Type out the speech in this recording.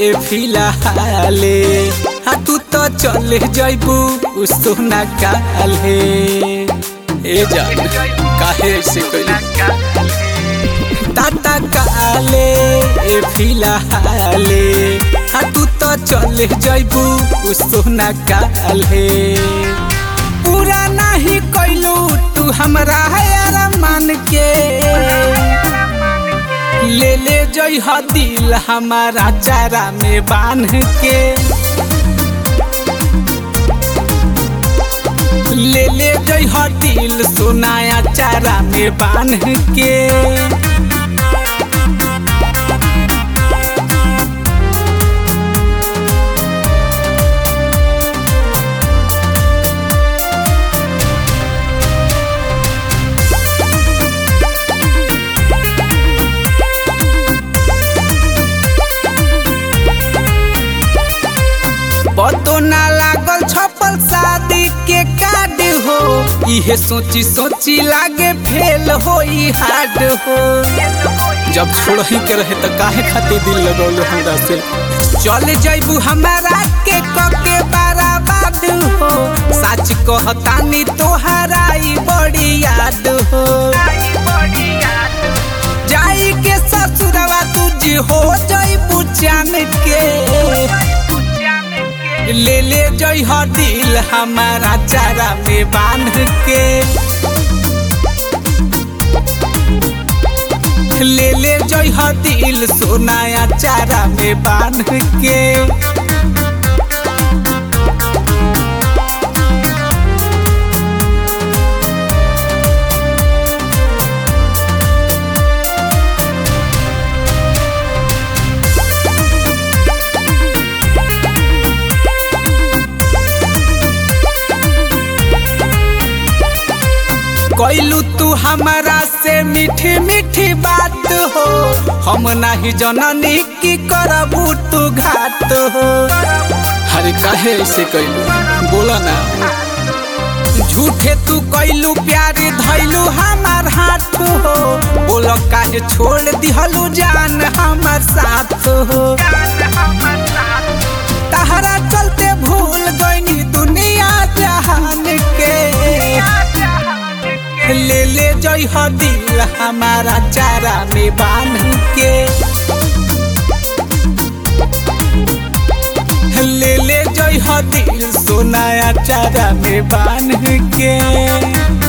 ए फिलहाले हा तू तो चले जैबू उ सोना काले ए जान काहे से कइली टाटा काले ए फिलहाले हा तू तो चले जैबू उ सोना काले पूरा नहीं कैलू तू हमरा यार मान के ले ले जई ह दिल हमारा चारा में बांध के ले ले जई ह दिल सोनाया चारा में बांध के पतो ना लागल छपल शादी के कार्ड हो इहे सोची सोची लागे फेल हो हार्ड हो जब छोड़ही के रहे तो काहे खातिर दिल लगौलो हमरा से चल जैबू हमारा के कके बराबाद हो सच कहतानी तोहरा ई बड़ी याद हो जाई के ससुरवा तुझ हो जैबू जान के ले ले जई ह दिल हमारा चारा में बांध के ले ले जई ह दिल सोनाया चारा में बांध के कैलू तू हमारा से मीठी मीठी बात हो हम नहीं जननी की करबू तू घात हो अरे काहे ऐसे कैलू बोला ना झूठे तू कैलू प्यारे धैलू हमार हाथ हो बोल काहे छोड़ दिहलू जान हमार साथ हो तहरा चलते भूल गईनी दुनिया जहान के ले ले जई ह दिल हमारा चारा में बांध के ले ले जई ह दिल सोनाया चारा में बांध के